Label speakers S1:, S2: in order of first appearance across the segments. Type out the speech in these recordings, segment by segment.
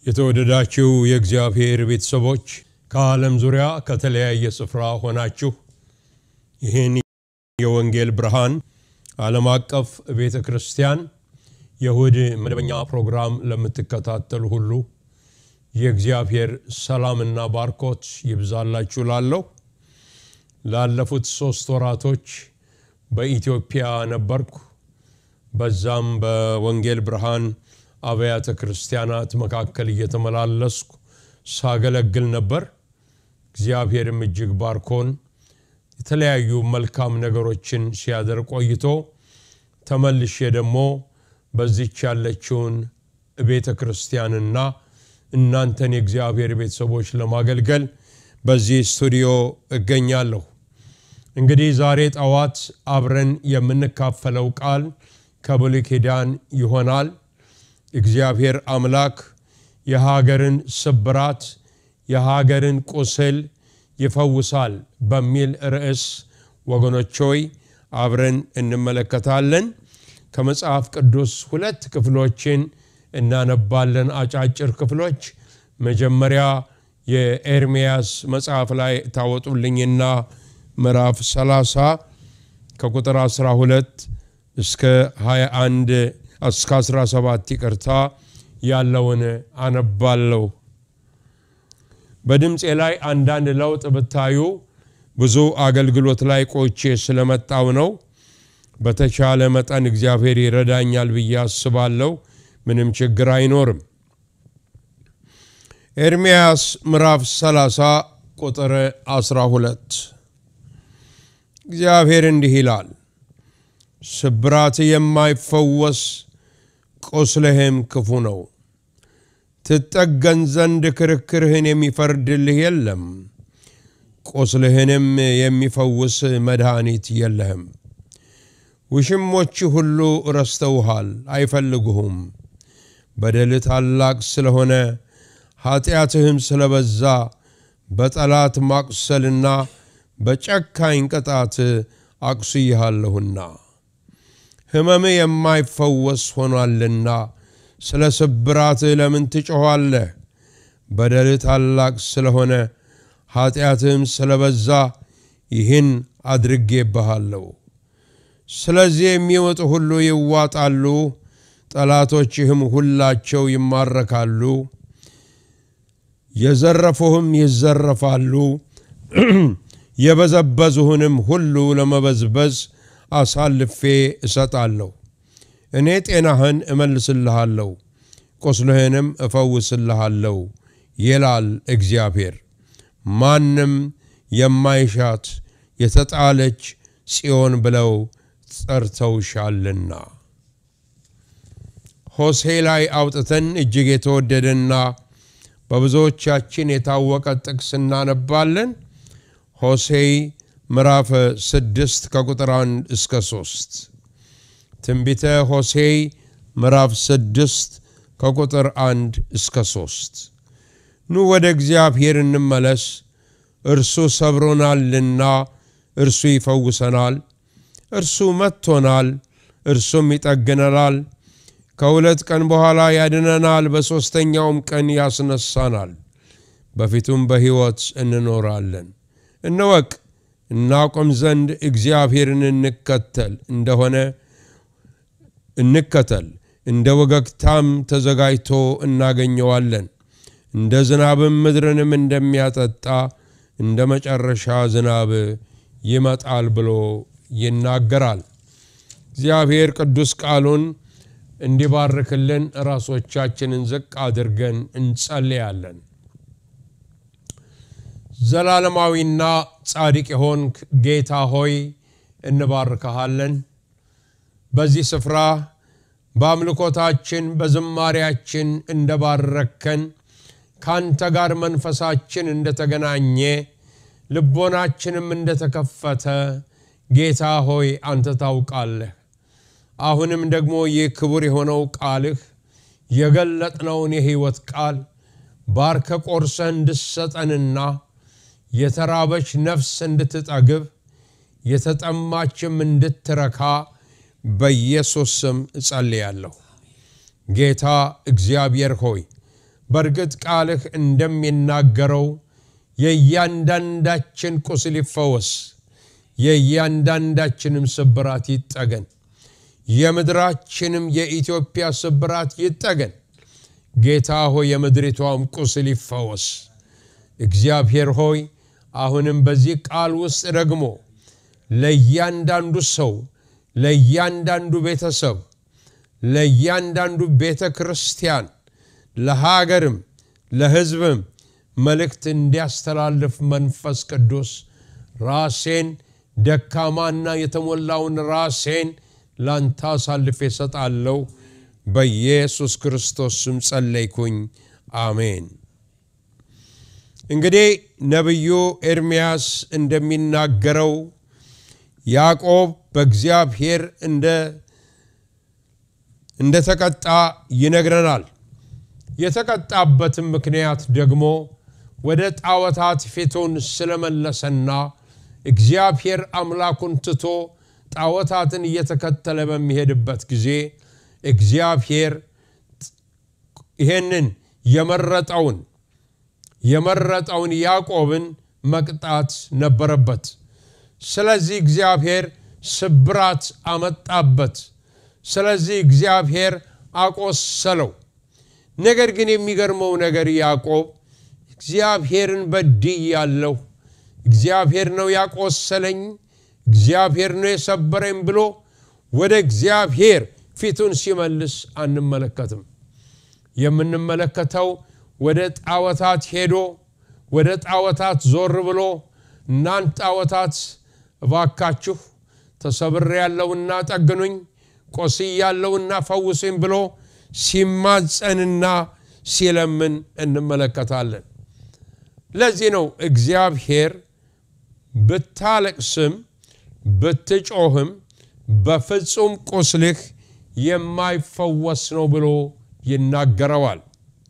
S1: የተወደዳችሁ የእግዚአብሔር ቤተሰቦች ከዓለም ዙሪያ ከተለያየ ስፍራ ሆናችሁ ይህን የወንጌል ብርሃን ዓለም አቀፍ ቤተ ክርስቲያን የእሁድ መደበኛ ፕሮግራም ለምትከታተሉ ሁሉ የእግዚአብሔር ሰላምና ባርኮት ይብዛላችሁ ላለሁ ላለፉት ሶስት ወራቶች በኢትዮጵያ ነበርኩ። በዛም በወንጌል ብርሃን አብያተ ክርስቲያናት መካከል እየተመላለስኩ ሳገለግል ነበር። እግዚአብሔርም እጅግ ባርኮን የተለያዩ መልካም ነገሮችን ሲያደርግ ቆይቶ ተመልሼ ደግሞ በዚች ያለችውን ቤተ ክርስቲያንና እናንተን የእግዚአብሔር ቤተሰቦች ለማገልገል በዚህ ስቱዲዮ እገኛለሁ። እንግዲህ ዛሬ ጠዋት አብረን የምንካፈለው ቃል ከብሉይ ኪዳን ይሆናል። እግዚአብሔር አምላክ የሀገርን ስብራት የሀገርን ቁስል ይፈውሳል በሚል ርዕስ ወገኖች ሆይ አብረን እንመለከታለን። ከመጽሐፍ ቅዱስ ሁለት ክፍሎችን እናነባለን፣ አጫጭር ክፍሎች። መጀመሪያ የኤርምያስ መጽሐፍ ላይ ታወጡልኝና ምዕራፍ 30 ከቁጥር 12 እስከ 21 እስከ 17 ይቅርታ ያለውን አነባለሁ። በድምፄ ላይ አንዳንድ ለውጥ ብታዩ ብዙ አገልግሎት ላይ ቆይቼ ስለመጣው ነው። በተቻለ መጠን እግዚአብሔር ይረዳኛል ብዬ አስባለሁ። ምንም ችግር አይኖርም። ኤርምያስ ምዕራፍ 30 ቁጥር 12 እግዚአብሔር እንዲህ ይላል፣ ስብራት የማይፈወስ ቁስልህም ክፉ ነው። ትጠገን ዘንድ ክርክርህን የሚፈርድልህ የለም፣ ቁስልህንም የሚፈውስ መድኃኒት የለህም። ውሽሞች ሁሉ ረስተውሃል፣ አይፈልጉሁም። በደል ታላቅ ስለሆነ ኃጢአትህም ስለበዛ በጠላት ማቁሰልና በጨካኝ ቅጣት አቁስይሃለሁና ሕመም የማይፈወስ ሆኗልና ስለ ስብራትህ ለምን ትጮኋለህ? በደል ታላቅ ስለሆነ ኃጢአትህም ስለበዛ ይህን አድርጌብሃለሁ። ስለዚህ የሚወጡ ሁሉ ይዋጣሉ፣ ጠላቶችህም ሁላቸው ይማረካሉ፣ የዘረፉህም ይዘረፋሉ፣ የበዘበዙህንም ሁሉ ለመበዝበዝ አሳልፌ እሰጣለሁ። እኔ ጤናህን እመልስልሃለሁ፣ ቁስልህንም እፈውስልሃለሁ ይላል እግዚአብሔር። ማንም የማይሻት የተጣለች ጽዮን ብለው ጠርተውሻልና። ሆሴ ላይ አውጥተን እጅግ የተወደደና በብዙዎቻችን የታወቀ ጥቅስ እናነባለን። ሆሴይ ምዕራፍ ስድስት ከቁጥር አንድ እስከ ሶስት ትንቢተ ሆሴይ ምዕራፍ ስድስት ከቁጥር አንድ እስከ ሶስት ኑ ወደ እግዚአብሔር እንመለስ፣ እርሱ ሰብሮናልና እርሱ ይፈውሰናል። እርሱ መጥቶናል፣ እርሱም ይጠግነናል። ከሁለት ቀን በኋላ ያድነናል፣ በሦስተኛውም ቀን ያስነሳናል። በፊቱም በሕይወት እንኖራለን። እንወቅ እናቆም ዘንድ እግዚአብሔርን እንከተል እንደሆነ እንከተል፣ እንደ ወገግታም ተዘጋጅቶ እናገኘዋለን። እንደ ዝናብም ምድርንም እንደሚያጠጣ እንደ መጨረሻ ዝናብ ይመጣል ብሎ ይናገራል። እግዚአብሔር ቅዱስ ቃሉን እንዲባርክልን ራሶቻችንን ዝቅ አድርገን እንጸልያለን። ዘላለማዊና ጻድቅ የሆንክ ጌታ ሆይ እንባርከሃለን። በዚህ ስፍራ በአምልኮታችን በዝማሪያችን እንደባረከን ካንተ ጋር መንፈሳችን እንደተገናኘ ልቦናችንም እንደተከፈተ ጌታ ሆይ አንተ ታውቃለህ። አሁንም ደግሞ ይህ ክቡር የሆነው ቃልህ የገለጥነውን የሕይወት ቃል ባርከ ቆርሰህ እንድሰጠንና የተራበች ነፍስ እንድትጠግብ የተጠማችም እንድትረካ በኢየሱስ ስም እጸልያለሁ። ጌታ እግዚአብሔር ሆይ በእርግጥ ቃልህ እንደሚናገረው የእያንዳንዳችን ቁስል ይፈወስ፣ የእያንዳንዳችንም ስብራት ይጠገን፣ የምድራችንም የኢትዮጵያ ስብራት ይጠገን። ጌታ ሆይ የምድሪቷም ቁስል ይፈወስ። እግዚአብሔር ሆይ አሁንም በዚህ ቃል ውስጥ ደግሞ ለእያንዳንዱ ሰው፣ ለእያንዳንዱ ቤተሰብ፣ ለእያንዳንዱ ቤተ ክርስቲያን፣ ለሀገርም ለሕዝብም መልእክት እንዲያስተላልፍ መንፈስ ቅዱስ ራሴን ደካማና የተሞላውን ራሴን ላንተ አሳልፌ እሰጣለሁ። በኢየሱስ ክርስቶስ ስም ጸለይኩኝ። አሜን። እንግዲህ ነቢዩ ኤርምያስ እንደሚናገረው ያዕቆብ በእግዚአብሔር እንደተቀጣ ይነግረናል። የተቀጣበትም ምክንያት ደግሞ ወደ ጣዖታት ፊቱን ስለመለሰና እግዚአብሔር አምላኩን ትቶ ጣዖታትን እየተከተለ በሚሄድበት ጊዜ እግዚአብሔር ይሄንን የመረጠውን የመረጠውን ያዕቆብን መቅጣት ነበረበት። ስለዚህ እግዚአብሔር ስብራት አመጣበት። ስለዚህ እግዚአብሔር አቆሰለው። ነገር ግን የሚገርመው ነገር ያዕቆብ እግዚአብሔርን በድያለሁ፣ እግዚአብሔር ነው ያቆሰለኝ፣ እግዚአብሔር ነው የሰበረኝ ብሎ ወደ እግዚአብሔር ፊቱን ሲመልስ አንመለከትም። የምንመለከተው ወደ ጣዖታት ሄዶ ወደ ጣዖታት ዞር ብሎ እናንት ጣዖታት እባካችሁ ተሰብሬ ያለውና ጠግኑኝ፣ ቆስይ ያለውና ፈውሱኝ ብሎ ሲማጸንና ሲለምን እንመለከታለን። ለዚህ ነው እግዚአብሔር ብታለቅስም ብትጮህም በፍጹም ቁስልህ የማይፈወስ ነው ብሎ ይናገረዋል።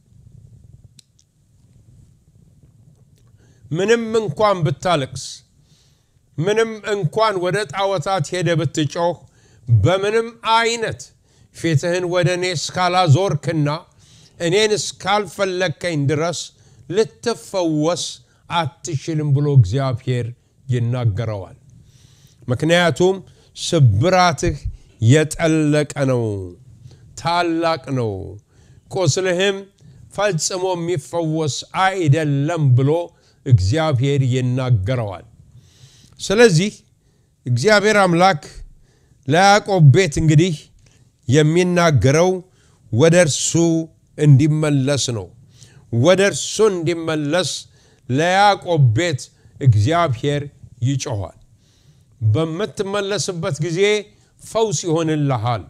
S1: ምንም እንኳን ብታለቅስ፣ ምንም እንኳን ወደ ጣዖታት ሄደ ብትጮህ፣ በምንም አይነት ፊትህን ወደ እኔ እስካላዞርክና እኔን እስካልፈለግከኝ ድረስ ልትፈወስ አትችልም ብሎ እግዚአብሔር ይናገረዋል። ምክንያቱም ስብራትህ የጠለቀ ነው፣ ታላቅ ነው፣ ቁስልህም ፈጽሞ የሚፈወስ አይደለም ብሎ እግዚአብሔር ይናገረዋል። ስለዚህ እግዚአብሔር አምላክ ለያዕቆብ ቤት እንግዲህ የሚናገረው ወደ እርሱ እንዲመለስ ነው። ወደ እርሱ እንዲመለስ ለያዕቆብ ቤት እግዚአብሔር ይጮኋል። በምትመለስበት ጊዜ ፈውስ ይሆንልሃል።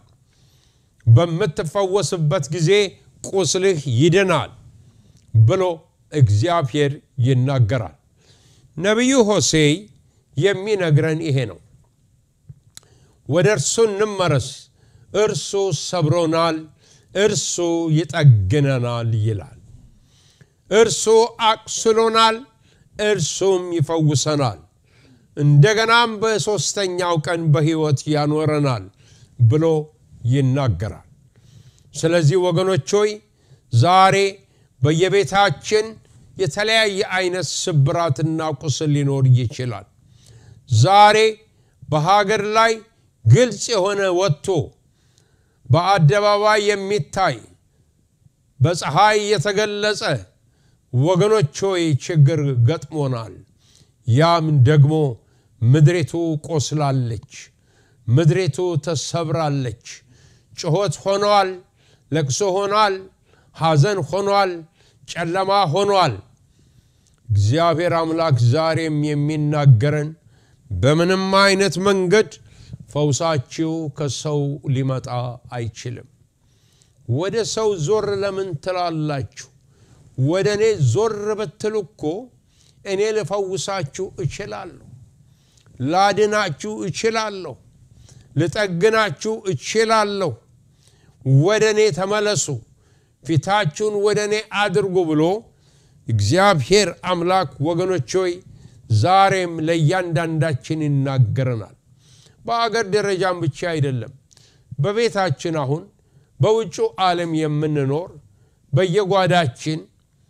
S1: በምትፈወስበት ጊዜ ቁስልህ ይድናል ብሎ እግዚአብሔር ይናገራል። ነቢዩ ሆሴይ የሚነግረን ይሄ ነው። ወደ እርሱ እንመረስ፣ እርሱ ሰብሮናል፣ እርሱ ይጠግነናል ይላል። እርሱ አቁስሎናል፣ እርሱም ይፈውሰናል፣ እንደገናም በሦስተኛው ቀን በሕይወት ያኖረናል ብሎ ይናገራል። ስለዚህ ወገኖች ሆይ ዛሬ በየቤታችን የተለያየ አይነት ስብራትና ቁስል ሊኖር ይችላል። ዛሬ በሀገር ላይ ግልጽ የሆነ ወጥቶ በአደባባይ የሚታይ በፀሐይ የተገለጸ ወገኖች ሆይ ችግር ገጥሞናል። ያም ደግሞ ምድሪቱ ቆስላለች፣ ምድሪቱ ተሰብራለች። ጩኸት ሆኗል፣ ለቅሶ ሆኗል፣ ሐዘን ሆኗል፣ ጨለማ ሆኗል። እግዚአብሔር አምላክ ዛሬም የሚናገረን በምንም አይነት መንገድ ፈውሳችሁ ከሰው ሊመጣ አይችልም። ወደ ሰው ዞር ለምን ትላላችሁ? ወደ እኔ ዞር ብትሉ እኮ እኔ ልፈውሳችሁ እችላለሁ፣ ላድናችሁ እችላለሁ፣ ልጠግናችሁ እችላለሁ። ወደ እኔ ተመለሱ፣ ፊታችሁን ወደ እኔ አድርጉ ብሎ እግዚአብሔር አምላክ ወገኖች ሆይ ዛሬም ለእያንዳንዳችን ይናገረናል። በአገር ደረጃም ብቻ አይደለም፣ በቤታችን አሁን በውጩ ዓለም የምንኖር በየጓዳችን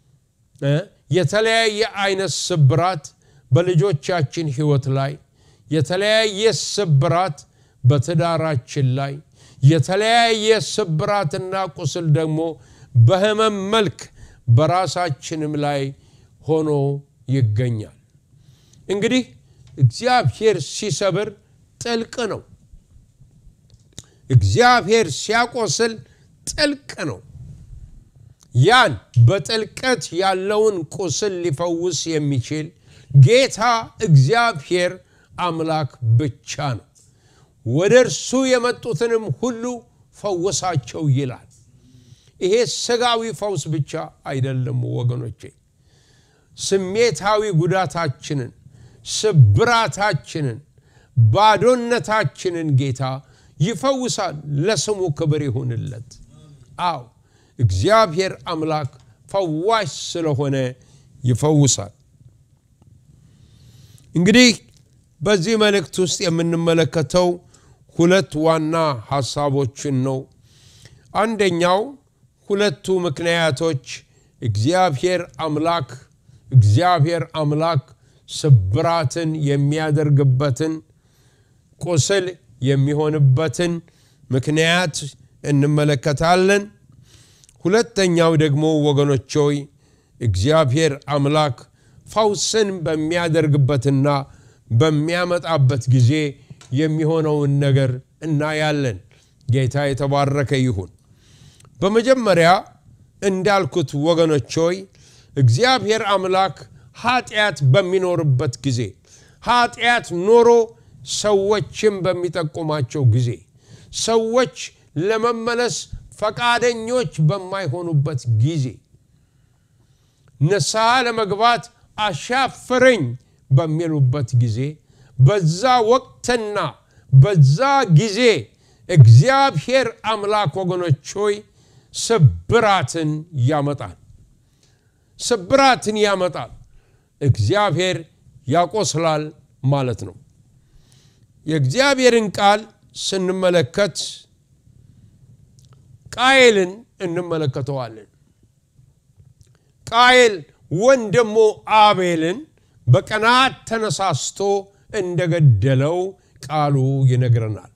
S1: የተለያየ አይነት ስብራት በልጆቻችን ህይወት ላይ የተለያየ ስብራት በትዳራችን ላይ የተለያየ ስብራትና ቁስል ደግሞ በህመም መልክ በራሳችንም ላይ ሆኖ ይገኛል እንግዲህ እግዚአብሔር ሲሰብር ጥልቅ ነው እግዚአብሔር ሲያቆስል ጥልቅ ነው ያን በጥልቀት ያለውን ቁስል ሊፈውስ የሚችል ጌታ እግዚአብሔር አምላክ ብቻ ነው ወደ እርሱ የመጡትንም ሁሉ ፈወሳቸው ይላል ይሄ ስጋዊ ፈውስ ብቻ አይደለም ወገኖቼ ስሜታዊ ጉዳታችንን ስብራታችንን ባዶነታችንን ጌታ ይፈውሳል ለስሙ ክብር ይሁንለት አው እግዚአብሔር አምላክ ፈዋሽ ስለሆነ ይፈውሳል እንግዲህ በዚህ መልእክት ውስጥ የምንመለከተው ሁለት ዋና ሐሳቦችን ነው አንደኛው ሁለቱ ምክንያቶች እግዚአብሔር አምላክ እግዚአብሔር አምላክ ስብራትን የሚያደርግበትን ቁስል የሚሆንበትን ምክንያት እንመለከታለን ሁለተኛው ደግሞ ወገኖች ሆይ እግዚአብሔር አምላክ ፈውስን በሚያደርግበትና በሚያመጣበት ጊዜ የሚሆነውን ነገር እናያለን ጌታ የተባረከ ይሁን በመጀመሪያ እንዳልኩት ወገኖች ሆይ እግዚአብሔር አምላክ ኃጢአት በሚኖርበት ጊዜ ኃጢአት ኖሮ ሰዎችም በሚጠቁማቸው ጊዜ ሰዎች ለመመለስ ፈቃደኞች በማይሆኑበት ጊዜ ንስሐ ለመግባት አሻፍረኝ በሚሉበት ጊዜ በዛ ወቅትና በዛ ጊዜ እግዚአብሔር አምላክ ወገኖች ሆይ ስብራትን ያመጣል ስብራትን ያመጣል እግዚአብሔር ያቆስላል ማለት ነው የእግዚአብሔርን ቃል ስንመለከት ቃየልን እንመለከተዋለን ቃየል ወንድሙ አቤልን በቀናት ተነሳስቶ እንደገደለው ቃሉ ይነግረናል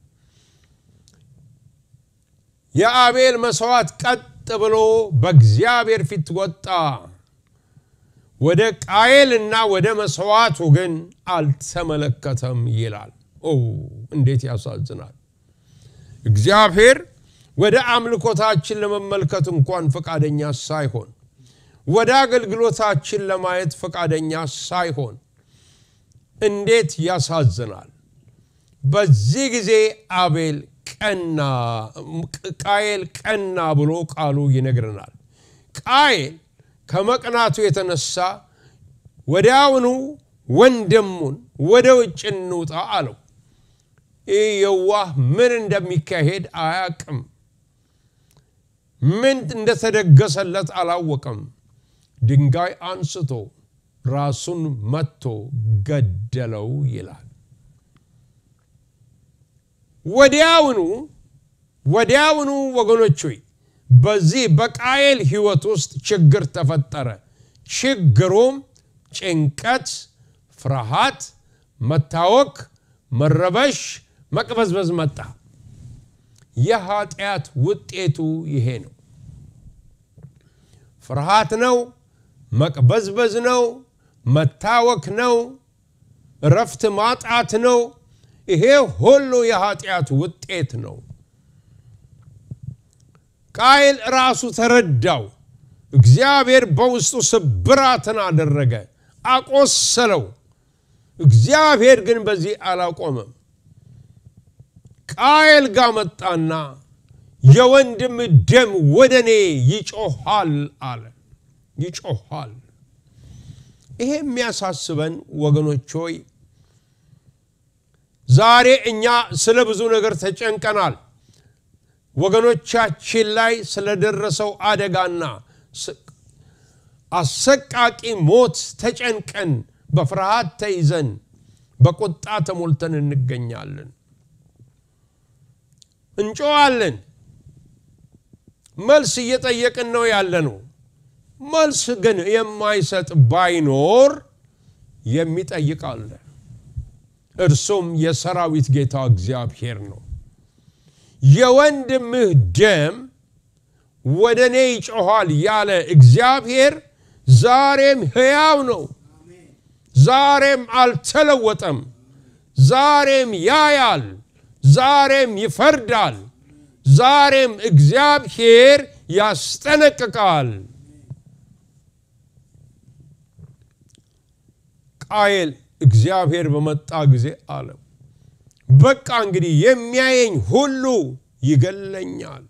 S1: የአቤል መስዋዕት ቀጥ ብሎ በእግዚአብሔር ፊት ወጣ ወደ ቃየልና ወደ መስዋዕቱ ግን አልተመለከተም ይላል ኦ እንዴት ያሳዝናል እግዚአብሔር ወደ አምልኮታችን ለመመልከት እንኳን ፈቃደኛ ሳይሆን ወደ አገልግሎታችን ለማየት ፈቃደኛ ሳይሆን እንዴት ያሳዝናል በዚህ ጊዜ አቤል ቀና ቃየል ቀና ብሎ ቃሉ ይነግረናል ቃየል ከመቅናቱ የተነሳ ወዲያውኑ ወንድሙን ወደ ውጭ እንውጣ አለው ይህ የዋህ ምን እንደሚካሄድ አያቅም ምን እንደተደገሰለት አላወቀም ድንጋይ አንስቶ ራሱን መጥቶ ገደለው ይላል ወዲያውኑ ወዲያውኑ ወገኖች ሆይ በዚህ በቃየል ህይወት ውስጥ ችግር ተፈጠረ ችግሩም ጭንቀት ፍርሃት መታወክ መረበሽ መቅበዝበዝ መጣ የኃጢአት ውጤቱ ይሄ ነው ፍርሃት ነው መቅበዝበዝ ነው መታወክ ነው ረፍት ማጣት ነው ይሄ ሁሉ የኃጢአት ውጤት ነው ቃይል ራሱ ተረዳው እግዚአብሔር በውስጡ ስብራትን አደረገ አቆሰለው እግዚአብሔር ግን በዚህ አላቆመም ቃየል ጋር መጣና የወንድም ደም ወደ እኔ ይጮኋል አለ ይጮኋል ይሄ የሚያሳስበን ወገኖች ሆይ ዛሬ እኛ ስለ ብዙ ነገር ተጨንቀናል ወገኖቻችን ላይ ስለደረሰው አደጋና አሰቃቂ ሞት ተጨንቀን በፍርሃት ተይዘን በቁጣ ተሞልተን እንገኛለን እንጮዋለን መልስ እየጠየቅን ነው ያለ ነው። መልስ ግን የማይሰጥ ባይኖር የሚጠይቅ አለ። እርሱም የሰራዊት ጌታ እግዚአብሔር ነው። የወንድምህ ደም ወደ እኔ ይጮኋል ያለ እግዚአብሔር ዛሬም ሕያው ነው። ዛሬም አልተለወጠም። ዛሬም ያያል። ዛሬም ይፈርዳል። ዛሬም እግዚአብሔር ያስጠነቅቃል። ቃየል እግዚአብሔር በመጣ ጊዜ አለ፣ በቃ እንግዲህ የሚያየኝ ሁሉ ይገለኛል።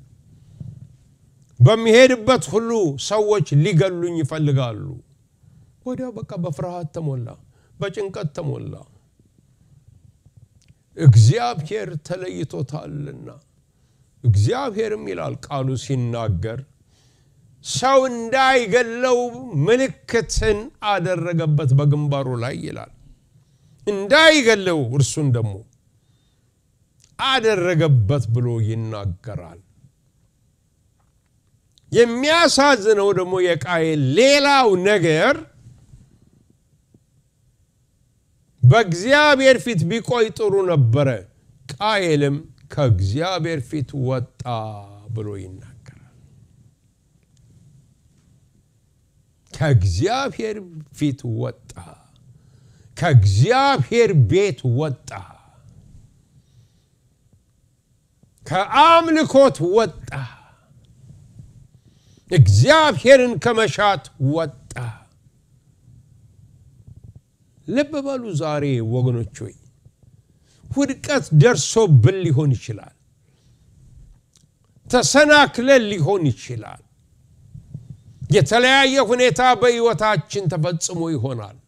S1: በሚሄድበት ሁሉ ሰዎች ሊገሉኝ ይፈልጋሉ። ወዲያው በቃ በፍርሃት ተሞላ፣ በጭንቀት ተሞላ። እግዚአብሔር ተለይቶታልና እግዚአብሔርም ይላል ቃሉ ሲናገር ሰው እንዳይገለው ምልክትን አደረገበት በግንባሩ ላይ ይላል። እንዳይገለው እርሱን ደግሞ አደረገበት ብሎ ይናገራል። የሚያሳዝነው ደግሞ የቃየል ሌላው ነገር በእግዚአብሔር ፊት ቢቆይ ጥሩ ነበረ፣ ቃየልም ከእግዚአብሔር ፊት ወጣ ብሎ ይናገራል። ከእግዚአብሔር ፊት ወጣ፣ ከእግዚአብሔር ቤት ወጣ፣ ከአምልኮት ወጣ፣ እግዚአብሔርን ከመሻት ወጣ። ልብ በሉ ዛሬ ወገኖች ሆይ ውድቀት ደርሶብን ሊሆን ይችላል። ተሰናክለን ሊሆን ይችላል። የተለያየ ሁኔታ በሕይወታችን ተፈጽሞ ይሆናል።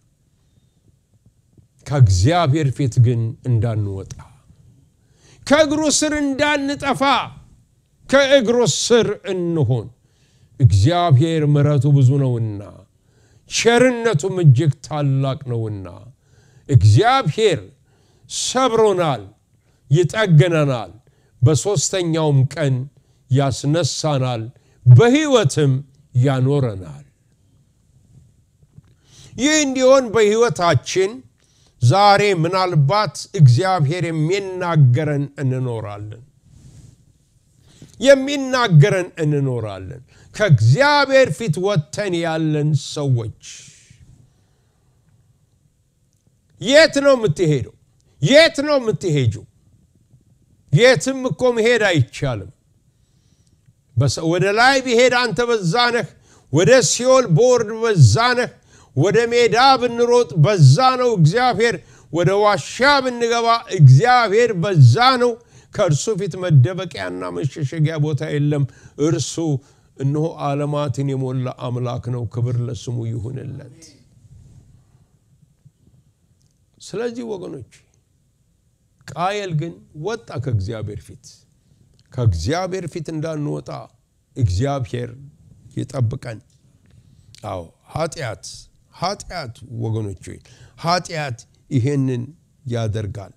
S1: ከእግዚአብሔር ፊት ግን እንዳንወጣ፣ ከእግሩ ስር እንዳንጠፋ፣ ከእግሩ ስር እንሆን። እግዚአብሔር ምሕረቱ ብዙ ነውና ቸርነቱም እጅግ ታላቅ ነውና እግዚአብሔር ሰብሮናል፣ ይጠግነናል፣ በሦስተኛውም ቀን ያስነሳናል፣ በሕይወትም ያኖረናል። ይህ እንዲሆን በሕይወታችን ዛሬ ምናልባት እግዚአብሔር የሚናገረን እንኖራለን የሚናገረን እንኖራለን። ከእግዚአብሔር ፊት ወጥተን ያለን ሰዎች የት ነው የምትሄደው? የት ነው የምትሄጂው? የትም እኮ መሄድ አይቻልም። ወደ ላይ ቢሄድ አንተ በዛ ነህ። ወደ ሲኦል ቦርድ በዛ ነህ። ወደ ሜዳ ብንሮጥ በዛ ነው እግዚአብሔር። ወደ ዋሻ ብንገባ እግዚአብሔር በዛ ነው። ከእርሱ ፊት መደበቂያና መሸሸጊያ ቦታ የለም። እርሱ እነሆ ዓለማትን የሞላ አምላክ ነው። ክብር ለስሙ ይሁንለት። ስለዚህ ወገኖች ቃየል ግን ወጣ ከእግዚአብሔር ፊት። ከእግዚአብሔር ፊት እንዳንወጣ እግዚአብሔር ይጠብቀን። አዎ ኃጢአት ኃጢአት ወገኖች ሆይ ኃጢአት ይሄንን ያደርጋል።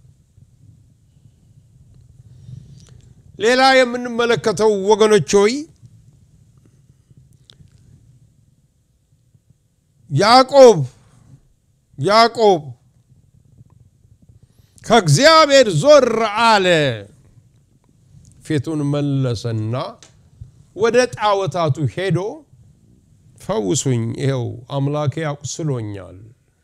S1: ሌላ የምንመለከተው ወገኖች ሆይ ያዕቆብ ያዕቆብ ከእግዚአብሔር ዞር አለ፣ ፊቱን መለሰና ወደ ጣዖታቱ ሄዶ ፈውሱኝ፣ ይኸው አምላኬ አቁስሎኛል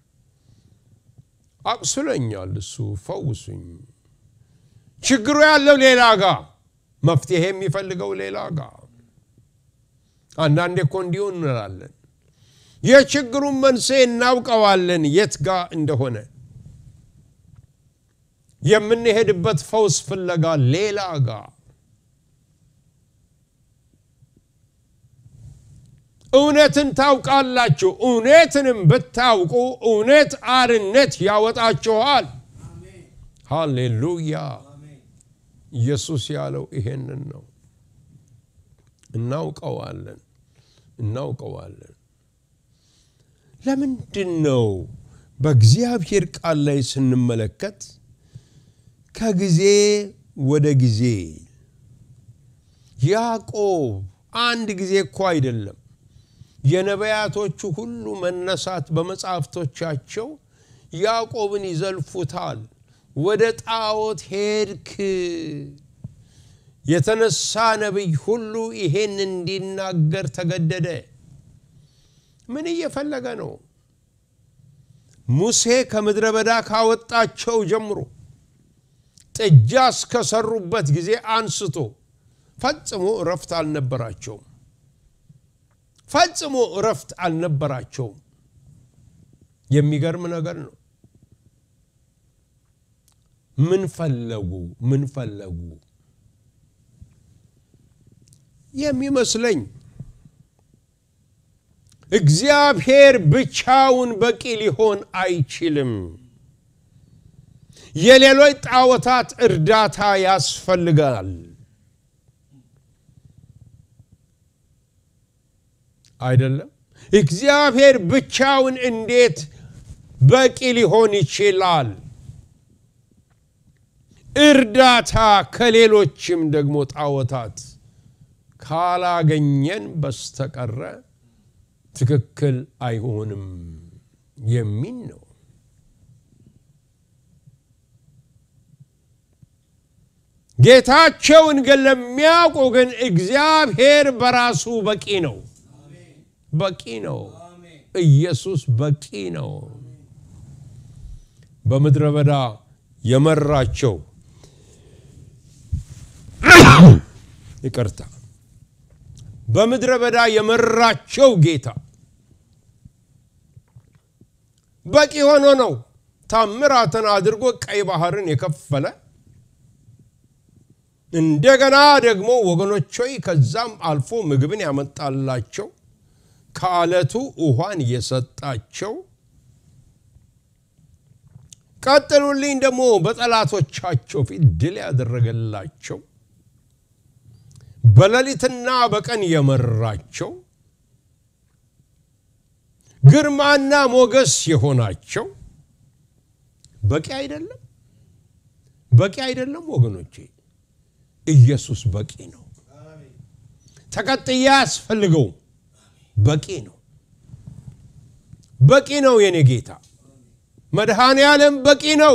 S1: አቁስሎኛል፣ እሱ ፈውሱኝ። ችግሩ ያለው ሌላ ጋ፣ መፍትሄ የሚፈልገው ሌላ ጋ። አንዳንዴ እኮ እንዲሁ እንላለን። የችግሩን መንስኤ እናውቀዋለን የት ጋ እንደሆነ የምንሄድበት ፈውስ ፍለጋ ሌላ ጋ እውነትን ታውቃላችሁ፣ እውነትንም ብታውቁ እውነት አርነት ያወጣችኋል። ሃሌሉያ! ኢየሱስ ያለው ይሄንን ነው። እናውቀዋለን እናውቀዋለን። ለምንድን ነው በእግዚአብሔር ቃል ላይ ስንመለከት ከጊዜ ወደ ጊዜ ያዕቆብ አንድ ጊዜ እኮ አይደለም የነቢያቶቹ ሁሉ መነሳት በመጻሕፍቶቻቸው ያዕቆብን ይዘልፉታል። ወደ ጣዖት ሄድክ። የተነሳ ነቢይ ሁሉ ይሄን እንዲናገር ተገደደ። ምን እየፈለገ ነው? ሙሴ ከምድረ በዳ ካወጣቸው ጀምሮ ጥጃ እስከሰሩበት ጊዜ አንስቶ ፈጽሞ እረፍት አልነበራቸውም። ፈጽሞ እረፍት አልነበራቸውም። የሚገርም ነገር ነው። ምን ፈለጉ? ምን ፈለጉ? የሚመስለኝ እግዚአብሔር ብቻውን በቂ ሊሆን አይችልም። የሌሎች ጣዖታት እርዳታ ያስፈልጋል። አይደለም? እግዚአብሔር ብቻውን እንዴት በቂ ሊሆን ይችላል? እርዳታ ከሌሎችም ደግሞ ጣዖታት ካላገኘን በስተቀረ ትክክል አይሆንም የሚል ነው። ጌታቸውን ግን ለሚያውቁ ግን እግዚአብሔር በራሱ በቂ ነው። በቂ ነው። ኢየሱስ በቂ ነው። በምድረ በዳ የመራቸው ይቅርታ፣ በምድረ በዳ የመራቸው ጌታ በቂ ሆኖ ነው። ታምራትን አድርጎ ቀይ ባህርን የከፈለ እንደገና ደግሞ ወገኖች ሆይ ከዛም አልፎ ምግብን ያመጣላቸው ከአለቱ ውሃን የሰጣቸው ቀጥሉልኝ ደግሞ በጠላቶቻቸው ፊት ድል ያደረገላቸው በሌሊትና በቀን የመራቸው ግርማና ሞገስ የሆናቸው በቂ አይደለም? በቂ አይደለም ወገኖቼ። ኢየሱስ በቂ ነው። ተቀጥያ ያስፈልገውም በቂ ነው። በቂ ነው። የኔ ጌታ መድኃኔ ዓለም በቂ ነው።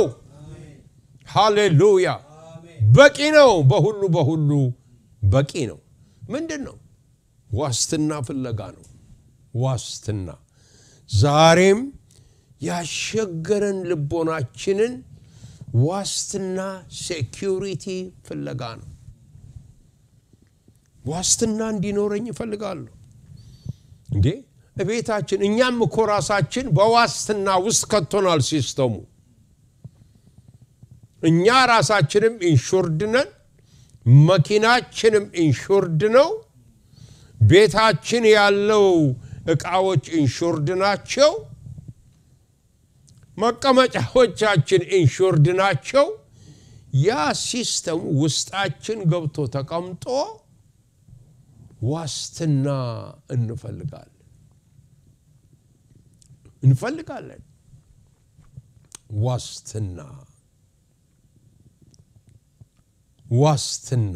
S1: ሃሌሉያ በቂ ነው። በሁሉ በሁሉ በቂ ነው። ምንድን ነው? ዋስትና ፍለጋ ነው። ዋስትና ዛሬም ያሸገረን ልቦናችንን ዋስትና ሴኪሪቲ ፍለጋ ነው። ዋስትና እንዲኖረኝ እፈልጋለሁ። እንዴ እቤታችን እኛም እኮ ራሳችን በዋስትና ውስጥ ከቶናል ሲስተሙ። እኛ ራሳችንም ኢንሹርድ ነን፣ መኪናችንም ኢንሹርድ ነው፣ ቤታችን ያለው እቃዎች ኢንሹርድ ናቸው፣ መቀመጫዎቻችን ኢንሹርድ ናቸው። ያ ሲስተም ውስጣችን ገብቶ ተቀምጦ ዋስትና እንፈልጋለን እንፈልጋለን ዋስትና ዋስትና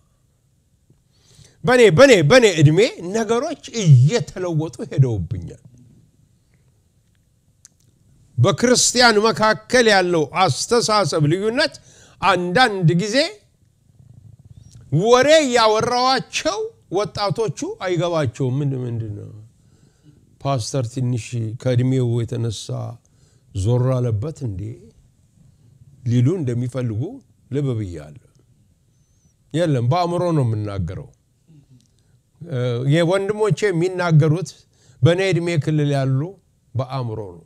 S1: በኔ በኔ በኔ እድሜ ነገሮች እየተለወጡ ሄደውብኛል። በክርስቲያን መካከል ያለው አስተሳሰብ ልዩነት አንዳንድ ጊዜ ወሬ ያወራዋቸው ወጣቶቹ አይገባቸውም። ምን ምንድን ነው ፓስተር ትንሽ ከእድሜው የተነሳ ዞር አለበት እንዴ ሊሉ እንደሚፈልጉ ልብ ብያለሁ። የለም በአእምሮ ነው የምናገረው። የወንድሞቼ የሚናገሩት በእኔ ዕድሜ ክልል ያሉ በአእምሮ ነው።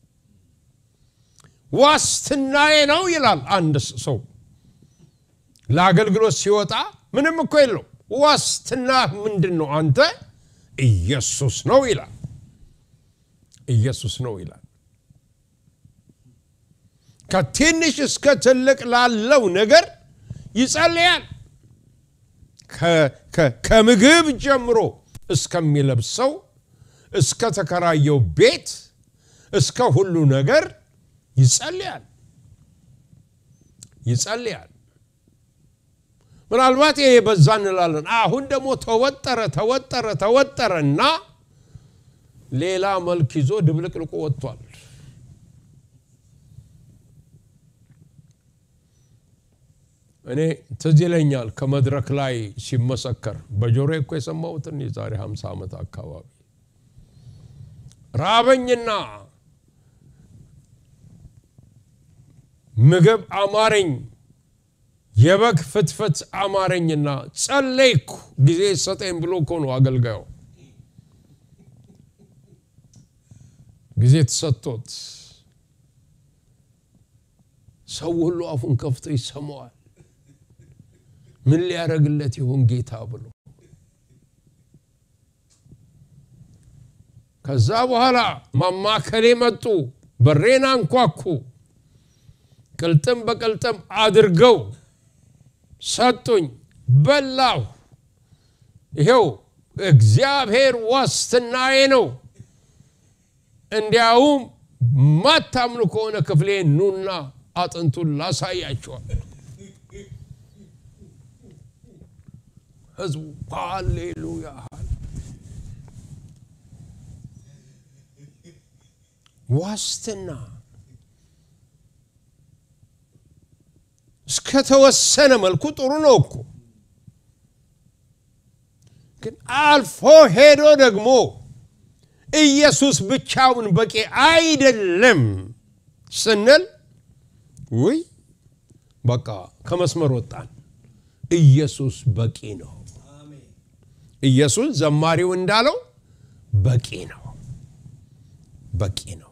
S1: ዋስትናዬ ነው ይላል አንድ ሰው ለአገልግሎት ሲወጣ ምንም እኮ የለው። ዋስትና ምንድን ነው? አንተ ኢየሱስ ነው ይላል። ኢየሱስ ነው ይላል። ከትንሽ እስከ ትልቅ ላለው ነገር ይጸልያል። ከምግብ ጀምሮ እስከሚለብሰው እስከ ተከራየው ቤት እስከ ሁሉ ነገር ይጸልያል ይጸልያል። ምናልባት ይሄ በዛ እንላለን። አሁን ደግሞ ተወጠረ ተወጠረ ተወጠረና ሌላ መልክ ይዞ ድብልቅልቁ ወጥቷል። እኔ ትዝ ይለኛል ከመድረክ ላይ ሲመሰከር በጆሮ እኮ የሰማሁትን የዛሬ 50 ዓመት አካባቢ ራበኝና ምግብ አማረኝ፣ የበግ ፍትፍት አማረኝና ጸለይኩ ጊዜ ሰጠኝ ብሎ እኮ ነው አገልጋዩ ጊዜ ተሰጥቶት ሰው ሁሉ አፉን ከፍቶ ይሰማዋል። ምን ሊያደርግለት ይሆን ጌታ ብሎ ከዛ በኋላ ማማከሌ መጡ፣ በሬን አንኳኩ። ቅልጥም በቅልጥም አድርገው ሰጡኝ፣ በላሁ። ይሄው እግዚአብሔር ዋስትናዬ ነው። እንዲያውም ማታምኑ ከሆነ ክፍሌ ኑና አጥንቱን ላሳያቸዋል። ህዝቡ ሃሌሉያ ዋስትና እስከተወሰነ መልኩ ጥሩ ነው እኮ ግን አልፎ ሄዶ ደግሞ ኢየሱስ ብቻውን በቂ አይደለም ስንል ውይ በቃ ከመስመር ወጣን። ኢየሱስ በቂ ነው። ኢየሱስ ዘማሪው እንዳለው በቂ ነው፣ በቂ ነው።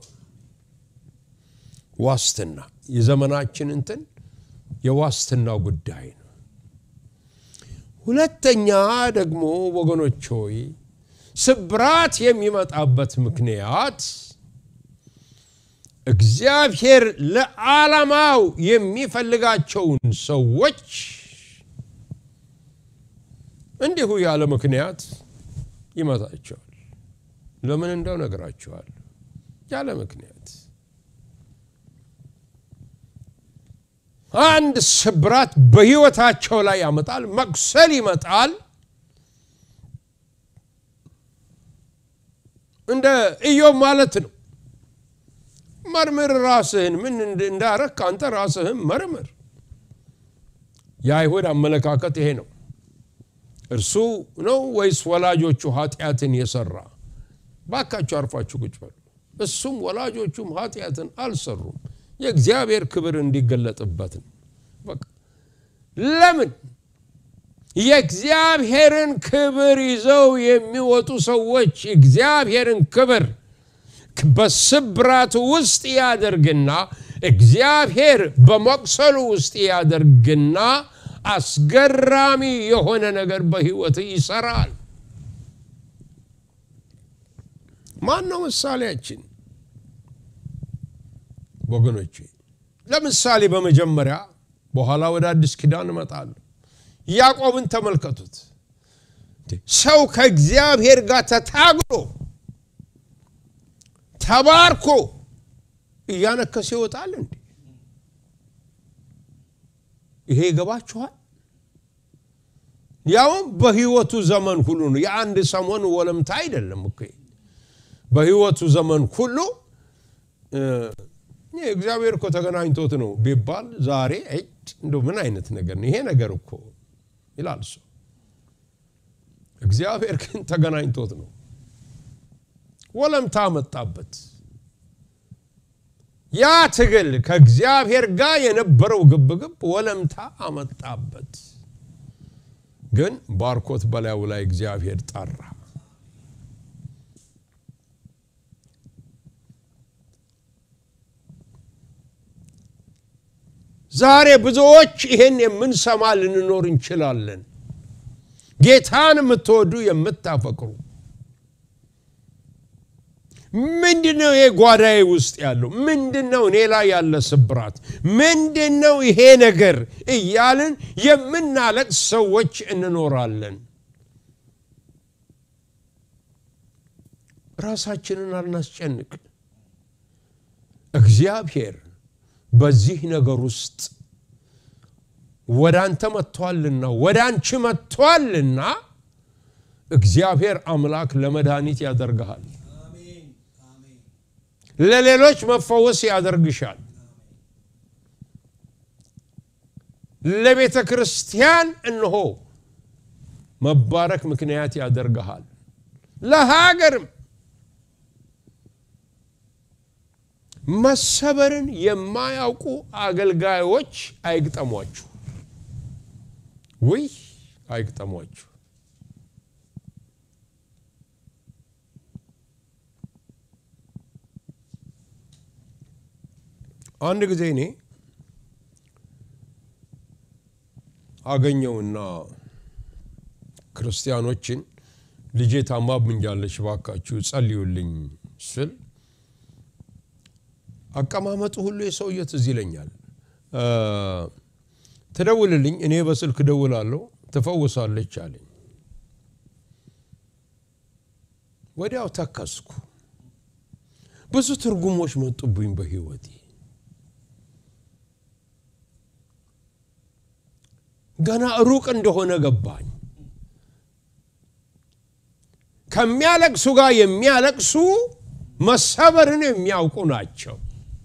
S1: ዋስትና የዘመናችን እንትን የዋስትናው ጉዳይ ነው። ሁለተኛ ደግሞ ወገኖች ሆይ ስብራት የሚመጣበት ምክንያት እግዚአብሔር ለዓላማው የሚፈልጋቸውን ሰዎች እንዲሁ ያለ ምክንያት ይመታቸዋል። ለምን እንደው ነግራቸዋል። ያለ ምክንያት አንድ ስብራት በሕይወታቸው ላይ ያመጣል። መቁሰል ይመጣል። እንደ ኢዮብ ማለት ነው። መርምር ራስህን፣ ምን እንዳረክ አንተ ራስህን መርምር። የአይሁድ አመለካከት ይሄ ነው። እርሱ ነው ወይስ ወላጆቹ ኃጢአትን የሰራ? ባካችሁ አርፋችሁ ቁጭ በሉ። እሱም ወላጆቹም ኃጢአትን አልሰሩም፣ የእግዚአብሔር ክብር እንዲገለጥበት ነው። በቃ ለምን የእግዚአብሔርን ክብር ይዘው የሚወጡ ሰዎች እግዚአብሔርን ክብር በስብራት ውስጥ ያደርግና እግዚአብሔር በመቁሰሉ ውስጥ ያደርግና አስገራሚ የሆነ ነገር በሕይወት ይሰራል። ማን ነው ምሳሌያችን ወገኖቼ? ለምሳሌ በመጀመሪያ በኋላ ወደ አዲስ ኪዳን እመጣለሁ። ያዕቆብን ተመልከቱት። ሰው ከእግዚአብሔር ጋር ተታግሎ ተባርኮ እያነከሰ ይወጣል እንዴ? ይሄ ይገባችኋል? ያውም በህይወቱ ዘመን ሁሉ ነው። የአንድ ሰሞን ወለምታ አይደለም እኮ በህይወቱ ዘመን ሁሉ እግዚአብሔር እኮ ተገናኝቶት ነው ቢባል ዛሬ እንደው ምን አይነት ነገር ነው ይሄ ነገር እኮ ይላል ሰው። እግዚአብሔር ግን ተገናኝቶት ነው። ወለምታ መጣበት። ያ ትግል ከእግዚአብሔር ጋር የነበረው ግብግብ ወለምታ አመጣበት። ግን ባርኮት በላዩ ላይ እግዚአብሔር ጠራ። ዛሬ ብዙዎች ይህን የምንሰማ ልንኖር እንችላለን። ጌታን የምትወዱ የምታፈቅሩ ምንድን ነው ይሄ ጓዳዬ ውስጥ ያለው ምንድን ነው እኔ ላይ ያለ ስብራት ምንድን ነው ይሄ ነገር እያልን የምናለቅስ ሰዎች እንኖራለን። ራሳችንን አልናስጨንቅ። እግዚአብሔር በዚህ ነገር ውስጥ ወደ አንተ መጥቷልና ወደ አንቺ መጥቷልና እግዚአብሔር አምላክ ለመድኃኒት ያደርግሃል። ለሌሎች መፈወስ ያደርግሻል። ለቤተ ክርስቲያን እንሆ መባረክ ምክንያት ያደርግሃል። ለሀገርም መሰበርን የማያውቁ አገልጋዮች አይግጠሟችሁ። ውይ አይግጠሟችሁ። አንድ ጊዜ እኔ አገኘውና ክርስቲያኖችን ልጄ ታማብኛለች፣ ባካችሁ ጸልዩልኝ ስል አቀማመጡ ሁሉ የሰውዬ ትዝ ይለኛል። ትደውልልኝ፣ እኔ በስልክ ደውላለሁ፣ ትፈውሳለች አለኝ። ወዲያው ተከስኩ። ብዙ ትርጉሞች መጡብኝ በህይወቴ። ገና ሩቅ እንደሆነ ገባኝ። ከሚያለቅሱ ጋር የሚያለቅሱ መሰበርን የሚያውቁ ናቸው።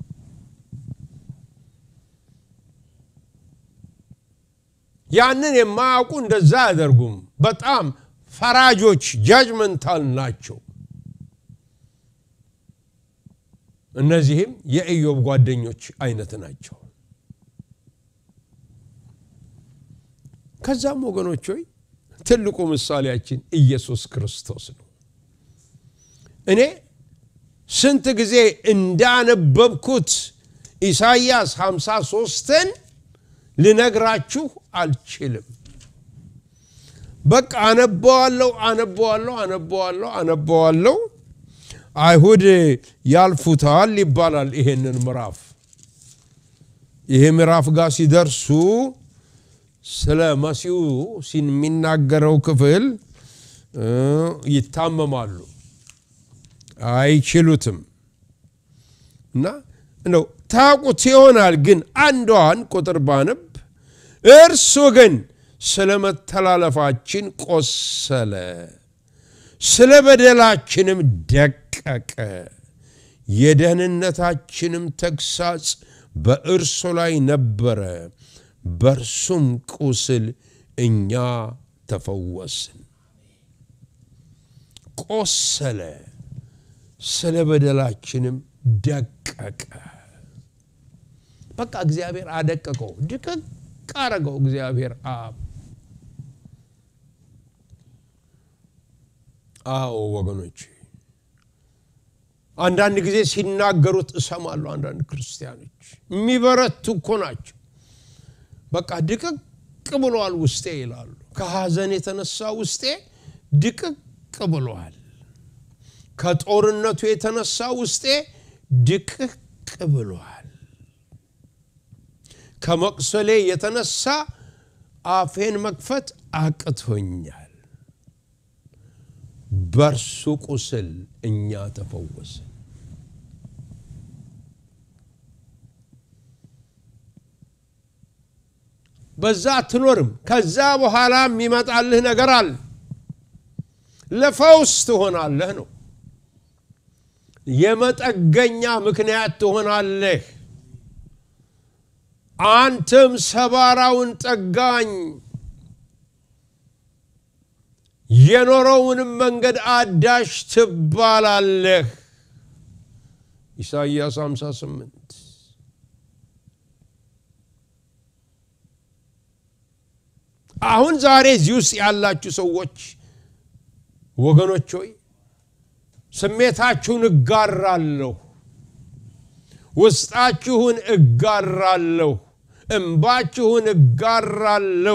S1: ያንን የማያውቁ እንደዛ አያደርጉም። በጣም ፈራጆች ጃጅመንታል ናቸው። እነዚህም የኢዮብ ጓደኞች አይነት ናቸው። ከዛም ወገኖች ሆይ ትልቁ ምሳሌያችን ኢየሱስ ክርስቶስ ነው። እኔ ስንት ጊዜ እንዳነበብኩት ኢሳይያስ 53ን ልነግራችሁ አልችልም። በቃ አነበዋለሁ አነበዋለሁ አነበዋለሁ አነበዋለሁ። አይሁድ ያልፉታል ይባላል። ይሄንን ምዕራፍ ይሄ ምዕራፍ ጋር ሲደርሱ ስለ መሲሁ የሚናገረው ክፍል ይታመማሉ፣ አይችሉትም እና እንደው ታውቁት ይሆናል። ግን አንዷን ቁጥር ባነብ እርሱ ግን ስለ መተላለፋችን ቆሰለ፣ ስለ በደላችንም ደቀቀ፣ የደህንነታችንም ተግሳጽ በእርሱ ላይ ነበረ፣ በእርሱም ቁስል እኛ ተፈወስን። ቆሰለ፣ ስለ በደላችንም ደቀቀ። በቃ እግዚአብሔር አደቀቀው፣ ድቅቅ አረገው። እግዚአብሔር አብ አዎ ወገኖች፣ አንዳንድ ጊዜ ሲናገሩት እሰማለሁ። አንዳንድ ክርስቲያኖች የሚበረቱ እኮ ናቸው። በቃ ድቅቅ ብሏል ውስጤ ይላሉ። ከሐዘን የተነሳ ውስጤ ድቅቅ ብሏል። ከጦርነቱ የተነሳ ውስጤ ድቅቅ ብሏል። ከመቁሰሌ የተነሳ አፌን መክፈት አቅቶኛል። በእርሱ ቁስል እኛ ተፈወስን። በዛ አትኖርም። ከዛ በኋላ የሚመጣልህ ነገር አለ። ለፈውስ ትሆናለህ ነው። የመጠገኛ ምክንያት ትሆናለህ። አንተም ሰባራውን ጠጋኝ የኖረውንም መንገድ አዳሽ ትባላለህ። ኢሳይያስ 58 አሁን ዛሬ እዚህ ውስጥ ያላችሁ ሰዎች ወገኖች ሆይ ስሜታችሁን እጋራለሁ፣ ውስጣችሁን እጋራለሁ፣ እምባችሁን እጋራለሁ።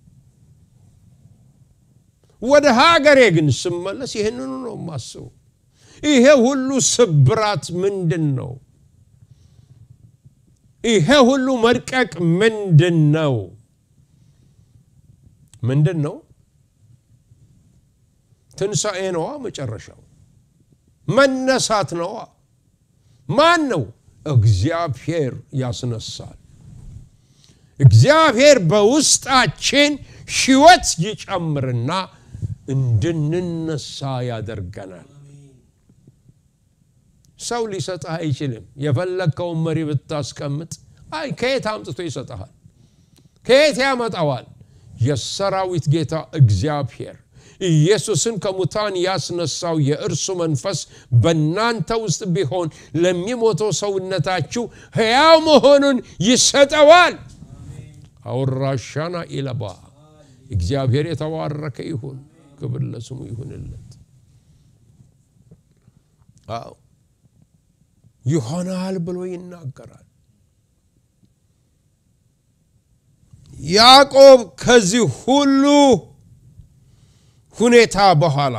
S1: ወደ ሀገሬ ግን ስመለስ ይህንኑ ነው የማስበው። ይሄ ሁሉ ስብራት ምንድን ነው? ይሄ ሁሉ መድቀቅ ምንድን ነው? ምንድን ነው? ትንሣኤ ነዋ። መጨረሻው መነሳት ነዋ። ማን ነው? እግዚአብሔር ያስነሳል። እግዚአብሔር በውስጣችን ሕይወት ይጨምርና እንድንነሳ ያደርገናል። ሰው ሊሰጥህ አይችልም። የፈለግከውን መሪ ብታስቀምጥ አይ ከየት አምጥቶ ይሰጠሃል? ከየት ያመጣዋል? የሰራዊት ጌታ እግዚአብሔር ኢየሱስን ከሙታን ያስነሳው የእርሱ መንፈስ በእናንተ ውስጥ ቢሆን ለሚሞተው ሰውነታችሁ ሕያው መሆኑን ይሰጠዋል። አውራሻና ኢለባ እግዚአብሔር የተባረከ ይሁን፣ ክብር ለስሙ ይሁንለት። አዎ ይሆናል ብሎ ይናገራል። ያዕቆብ ከዚህ ሁሉ ሁኔታ በኋላ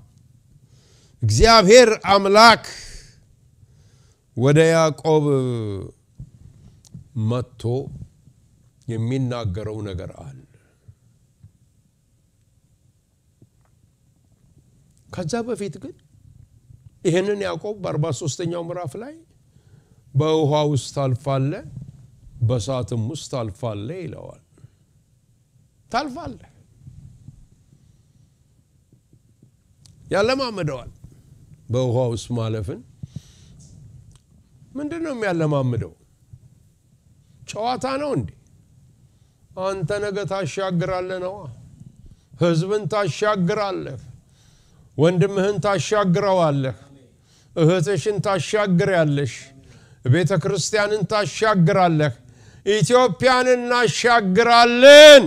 S1: እግዚአብሔር አምላክ ወደ ያዕቆብ መጥቶ የሚናገረው ነገር አለ። ከዛ በፊት ግን ይህንን ያዕቆብ በአርባ ሶስተኛው ምዕራፍ ላይ በውሃ ውስጥ ታልፋለ፣ በእሳትም ውስጥ ታልፋለ ይለዋል። ታልፋለህ ያለማምደዋል። በውሃ ውስጥ ማለፍን ምንድን ነው የሚያለማምደው? ጨዋታ ነው እንዴ? አንተ ነገ ታሻግራለህ ነዋ። ህዝብን ታሻግራለህ። ወንድምህን ታሻግረዋለህ። እህትሽን ታሻግሪያለሽ። ቤተ ክርስቲያንን ታሻግራለህ። ኢትዮጵያን እናሻግራለን።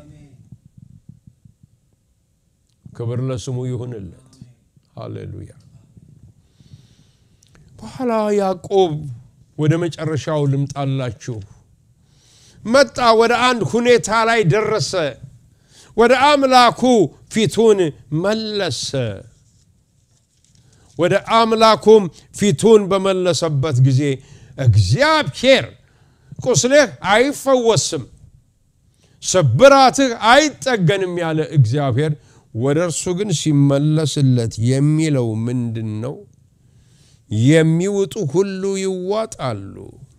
S1: ክብር ለስሙ ይሁንለት። ሃሌሉያ። በኋላ ያዕቆብ ወደ መጨረሻው ልምጣላችሁ መጣ። ወደ አንድ ሁኔታ ላይ ደረሰ። ወደ አምላኩ ፊቱን መለሰ። ወደ አምላኩም ፊቱን በመለሰበት ጊዜ እግዚአብሔር ቁስልህ አይፈወስም፣ ስብራትህ አይጠገንም ያለ እግዚአብሔር ወደ እርሱ ግን ሲመለስለት የሚለው ምንድን ነው? የሚውጡ ሁሉ ይዋጣሉ፣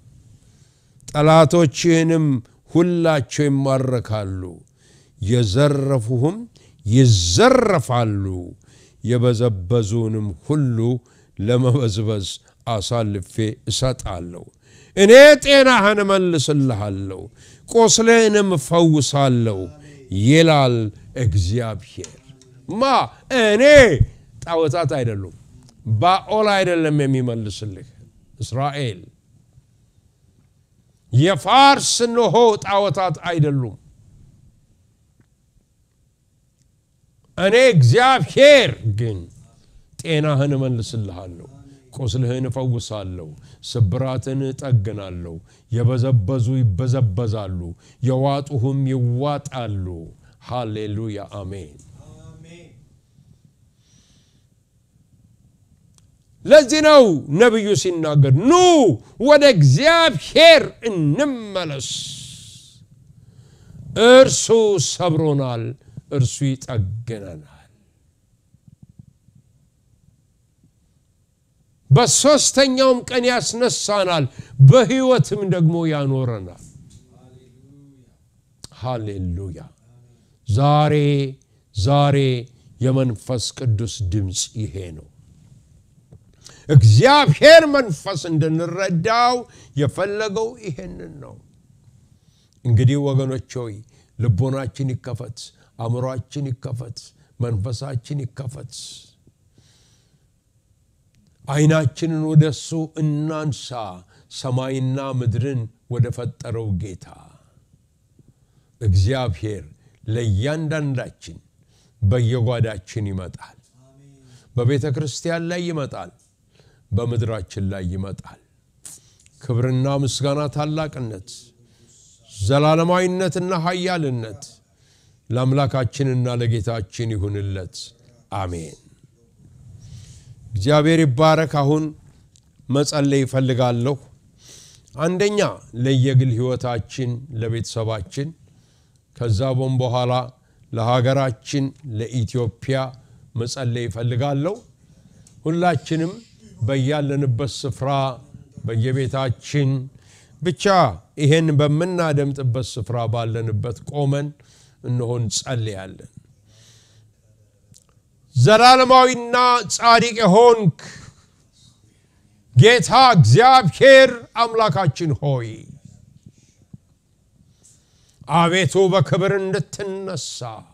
S1: ጠላቶችህንም ሁላቸው ይማረካሉ፣ የዘረፉህም ይዘረፋሉ፣ የበዘበዙንም ሁሉ ለመበዝበዝ አሳልፌ እሰጣለሁ። እኔ ጤናህን እመልስልሃለሁ፣ ቁስልህንም እፈውሳለሁ ይላል እግዚአብሔር። ማ እኔ ጣዖታት አይደሉም። ባኦል አይደለም የሚመልስልህ እስራኤል። የፋርስ እንሆ ጣዖታት አይደሉም። እኔ እግዚአብሔር ግን ጤናህን እመልስልሃለሁ፣ ቁስልህን እፈውሳለሁ፣ ስብራትን እጠግናለሁ። የበዘበዙ ይበዘበዛሉ፣ የዋጡህም ይዋጣሉ። ሃሌሉያ አሜን። ለዚህ ነው ነቢዩ ሲናገር ኑ ወደ እግዚአብሔር እንመለስ፣ እርሱ ሰብሮናል፣ እርሱ ይጠግነናል። በሦስተኛውም ቀን ያስነሳናል፣ በሕይወትም ደግሞ ያኖረናል። ሃሌሉያ። ዛሬ ዛሬ የመንፈስ ቅዱስ ድምፅ ይሄ ነው። እግዚአብሔር መንፈስ እንድንረዳው የፈለገው ይሄንን ነው። እንግዲህ ወገኖች ሆይ ልቦናችን ይከፈት፣ አእምሯችን ይከፈት፣ መንፈሳችን ይከፈት። ዓይናችንን ወደ እሱ እናንሳ፣ ሰማይና ምድርን ወደ ፈጠረው ጌታ እግዚአብሔር ለእያንዳንዳችን በየጓዳችን ይመጣል። በቤተ ክርስቲያን ላይ ይመጣል። በምድራችን ላይ ይመጣል። ክብርና ምስጋና፣ ታላቅነት፣ ዘላለማዊነትና ኃያልነት ለአምላካችንና ለጌታችን ይሁንለት። አሜን። እግዚአብሔር ይባረክ። አሁን መጸለይ ይፈልጋለሁ። አንደኛ ለየግል ሕይወታችን፣ ለቤተሰባችን፣ ከዛ ቦም በኋላ ለሀገራችን ለኢትዮጵያ መጸለይ ይፈልጋለሁ። ሁላችንም በያለንበት ስፍራ በየቤታችን ብቻ ይሄን በምናደምጥበት ስፍራ ባለንበት ቆመን እንሆን ጸልያለን። ዘላለማዊና ጻድቅ የሆንክ ጌታ እግዚአብሔር አምላካችን ሆይ አቤቱ በክብር እንድትነሳ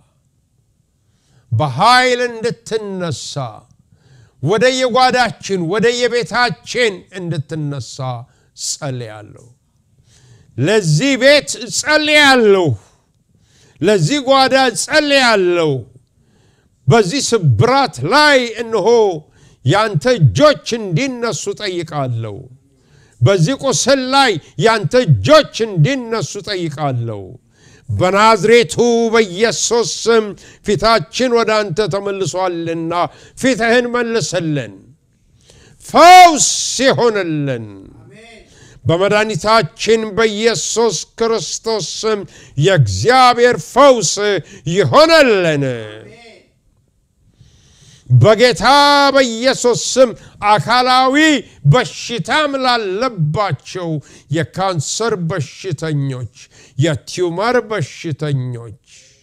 S1: በኃይል እንድትነሳ ወደ የጓዳችን ወደ የቤታችን እንድትነሳ ጸልያለሁ። ለዚህ ቤት ጸልያለሁ። ለዚህ ጓዳ ጸልያለሁ። በዚህ ስብራት ላይ እነሆ ያንተ እጆች እንዲነሱ ጠይቃለሁ። በዚህ ቁስል ላይ ያንተ እጆች እንዲነሱ ጠይቃለሁ። በናዝሬቱ በኢየሱስ ስም ፊታችን ወደ አንተ ተመልሷልና ፊትህን መልስልን፣ ፈውስ ይሆንልን። በመድኃኒታችን በኢየሱስ ክርስቶስ ስም የእግዚአብሔር ፈውስ ይሆነልን። በጌታ በኢየሱስ ስም አካላዊ በሽታም ላለባቸው የካንሰር በሽተኞች፣ የቲዩመር በሽተኞች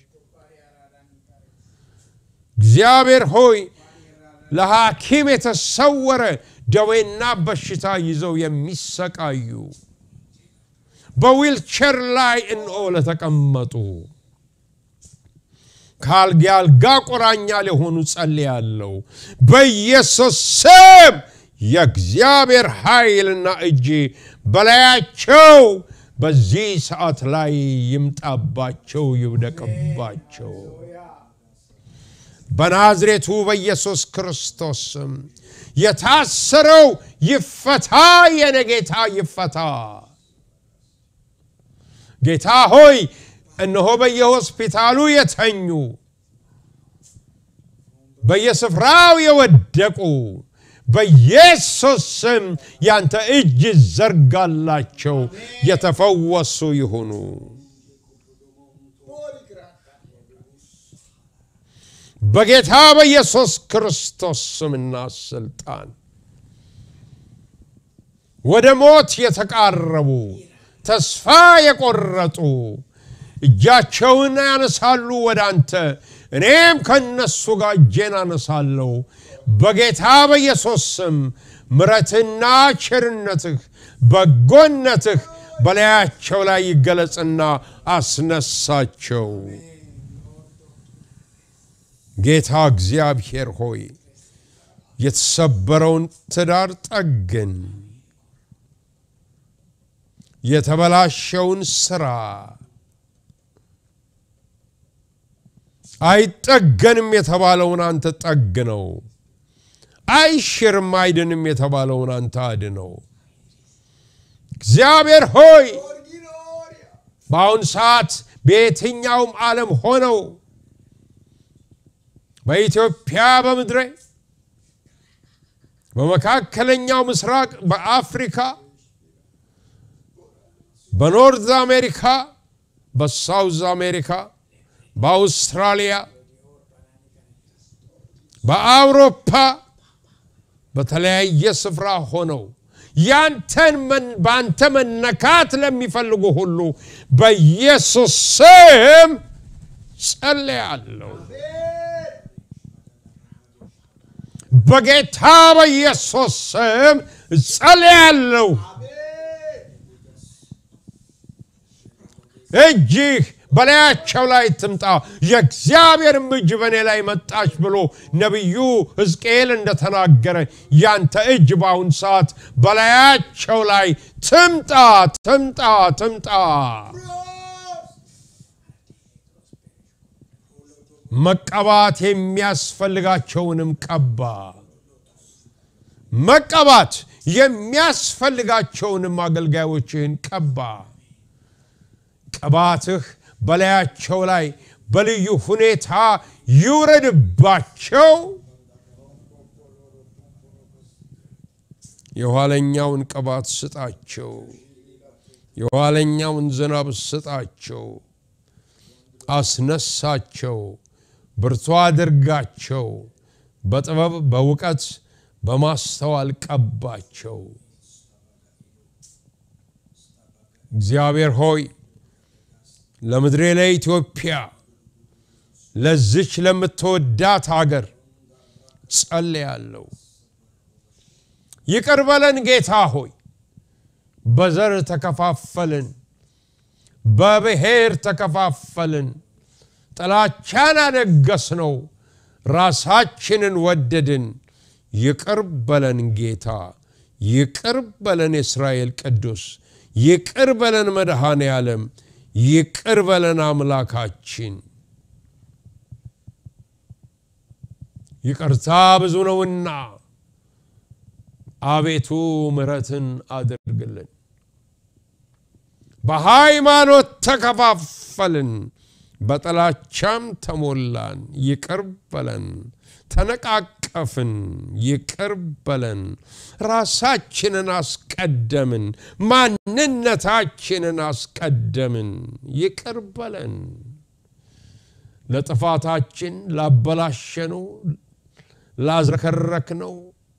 S1: እግዚአብሔር ሆይ ለሐኪም የተሰወረ ደዌና በሽታ ይዘው የሚሰቃዩ በዊልቸር ላይ እንኦ ለተቀመጡ ከአልጋ አልጋ ቁራኛ ሊሆኑ ጸልያለሁ። በኢየሱስ ስም የእግዚአብሔር ኃይልና እጅ በላያቸው በዚህ ሰዓት ላይ ይምጣባቸው፣ ይውደቅባቸው። በናዝሬቱ በኢየሱስ ክርስቶስ ስም የታሰረው ይፈታ፣ የኔ ጌታ ይፈታ። ጌታ ሆይ እነሆ በየሆስፒታሉ የተኙ በየስፍራው የወደቁ በኢየሱስ ስም ያንተ እጅ ዘርጋላቸው፣ የተፈወሱ ይሁኑ። በጌታ በኢየሱስ ክርስቶስ ስምና ስልጣን ወደ ሞት የተቃረቡ ተስፋ የቆረጡ እጃቸውን ያነሳሉ ወደ አንተ፣ እኔም ከነሱ ጋር እጄን አነሳለሁ። በጌታ በኢየሱስ ስም ምረትና ቸርነትህ በጎነትህ በላያቸው ላይ ይገለጽና አስነሳቸው። ጌታ እግዚአብሔር ሆይ የተሰበረውን ትዳር ጠግን፣ የተበላሸውን ስራ አይጠገንም የተባለውን አንተ ጠግነው፣ አይሽርም አይድንም የተባለውን አንተ አድነው። እግዚአብሔር ሆይ በአሁን ሰዓት በየትኛውም ዓለም ሆነው በኢትዮጵያ በምድሬ በመካከለኛው ምስራቅ በአፍሪካ በኖርዝ አሜሪካ በሳውዝ አሜሪካ በአውስትራሊያ በአውሮፓ በተለያየ ስፍራ ሆነው ያንተን በአንተ መነካት ለሚፈልጉ ሁሉ በኢየሱስ ስም ጸልያለሁ። በጌታ በኢየሱስ ስም ጸልያለሁ። እጅህ በላያቸው ላይ ትምጣ፣ የእግዚአብሔርም እጅ በእኔ ላይ መጣች ብሎ ነቢዩ ሕዝቅኤል እንደተናገረ ያንተ እጅ በአሁን ሰዓት በላያቸው ላይ ትምጣ፣ ትምጣ፣ ትምጣ። መቀባት የሚያስፈልጋቸውንም ቀባ። መቀባት የሚያስፈልጋቸውንም አገልጋዮችህን ቀባ። ቅባትህ በላያቸው ላይ በልዩ ሁኔታ ይውረድባቸው። የኋለኛውን ቅባት ስጣቸው። የኋለኛውን ዝናብ ስጣቸው። አስነሳቸው። ብርቱ አድርጋቸው። በጥበብ በእውቀት በማስተዋል ቀባቸው። እግዚአብሔር ሆይ ለምድሬ ለኢትዮጵያ ለዝች ለምትወዳት ሀገር ጸልያለሁ። ይቅር በለን ጌታ ሆይ በዘር ተከፋፈልን፣ በብሔር ተከፋፈልን፣ ጥላቻን አነገስነው፣ ራሳችንን ወደድን። ይቅር በለን ጌታ፣ ይቅር በለን የእስራኤል ቅዱስ፣ ይቅር በለን መድኃኔ ዓለም፣ ይቅር በለን አምላካችን። ይቅርታ ብዙ ነውና አቤቱ ምሕረትን አድርግልን። በሃይማኖት ተከፋፈልን፣ በጥላቻም ተሞላን። ይቅር በለን። ተነቃቀፍን፣ ይቅር በለን። ራሳችንን አስቀደምን፣ ማንነታችንን አስቀደምን። ይቅር በለን። ለጥፋታችን ላበላሸነው፣ ላዝረከረክነው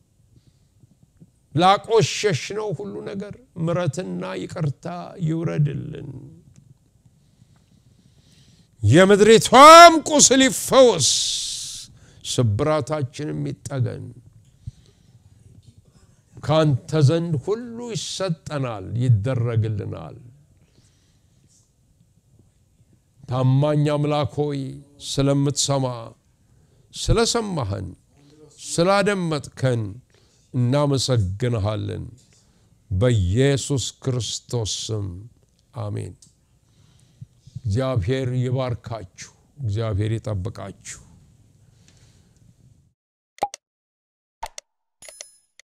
S1: ላቆሸሽነው ሁሉ ነገር ምረትና ይቅርታ ይውረድልን። የምድሪቷም ቁስል ይፈወስ፣ ስብራታችንም ይጠገን። ካንተ ዘንድ ሁሉ ይሰጠናል፣ ይደረግልናል። ታማኝ አምላክ ሆይ ስለምትሰማ ስለሰማህን ስላደመጥከን እናመሰግንሃለን። በኢየሱስ ክርስቶስ ስም አሜን። እግዚአብሔር ይባርካችሁ። እግዚአብሔር ይጠብቃችሁ።